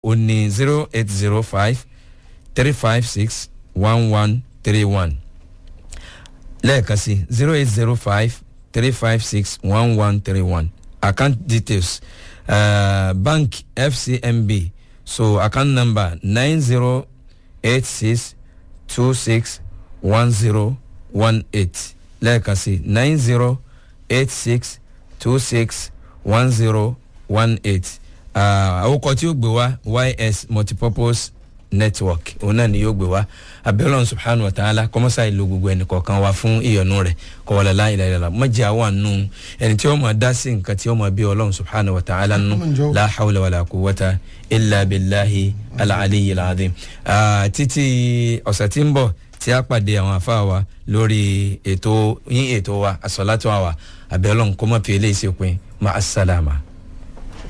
ó ní zero eight zero five three five six one one three one lẹ́ẹ̀kan sí zero eight zero five three five six one one three one account details uh, bank fcmb so account number nine zero eight six two six one zero one eight lẹ́ẹ̀kan sí nine zero eight six two six one zero one eight àwòkọ tí ó gbé wá ys multipurpose network òun náà ni yóò gbé wá abẹ́lọ́n subhanahu wa ta'ala kọ́mọ́sá ìlú gbogbo ẹnì kọ̀ọ̀kan wá fún ìyọnu rẹ̀ kọ́wọ́lá láì láì láì mọ̀jẹ̀ àwọn àánú ẹni tí ó máa dá sí nǹkan tí ó máa bí ọlọ́run subhanahu wa ta'ala nù la hawla wala quwwata illa billahi al-aliyyil azim. títí ọ̀sẹ̀ tí ń bọ̀ tí a pàdé àwọn afá wa lórí ètò yín ètò wa àsọ̀látọ̀ wa abẹ́lọ́n kọ́mọ́ fi eléyìí ṣe pin ma as-salama.